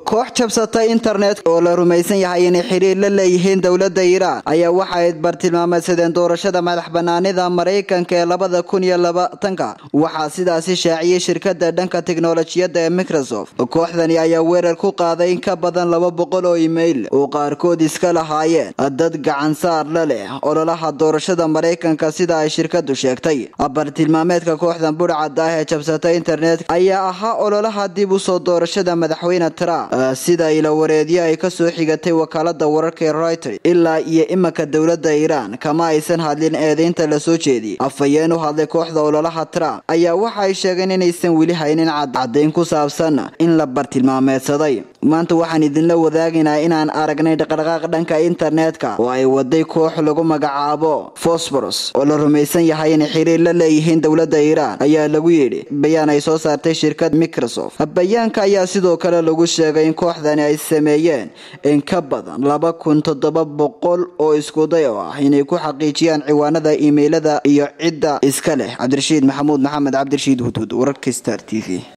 koox jabsata internet oo la rumaysan yahay inay xiriir la leeyihiin dowladda iiraan ayaa waxay bartilmaameedsadeen doorashada madax banaanida maraykanka ee labada kun iyo labaatanka waxaa sidaasi shaaciyey shirkada dhanka tiknolojiyadda ee microsoft kooxdani ayaa weerar ku qaaday in ka badan laba boqol oo imail oo qaarkood iska lahaayeen dad gacansaar la leh ololaha doorashada maraykanka sida ay shirkadu sheegtay bartilmaameedka kooxdan budhcad ah ee jabsata internet ayaa ahaa ololaha dib usoo doorashada madaxweyne trump sida ilawareedyo ay kasoo xigatay wakaalada wararka ee reuters ilaa iyo imanka dowlada iiraan kama aysan hadlin eedeynta lasoo jeediyey afhayeen u hadlay kooxda ololaha trump ayaa waxa ay sheegeen inaysan weli haynin caddayn ku saabsan in la bartilmaameedsaday maanta waxaan idinla wadaagaynaa inaan aragnay dhaqdhaqaaq dhanka internetka oo ay waday koox lagu magacaabo fosboros oo la rumaysan yahay inay xiriir la leeyihiin dowlada iiraan ayaa lagu yidhi bayaan ay soo saartay shirkad microsoft bayaanka ayaa sidoo kale lagu sheegay in kooxdani ay sameeyeen in ka badan laba kun toddoba boqol oo iskuday oo ah inay ku xaqiijiyaan ciwaanada imailada iyo cidda iska leh cabdirashiid maxamuud maxamed cabdirashiid hudhud wararka star t v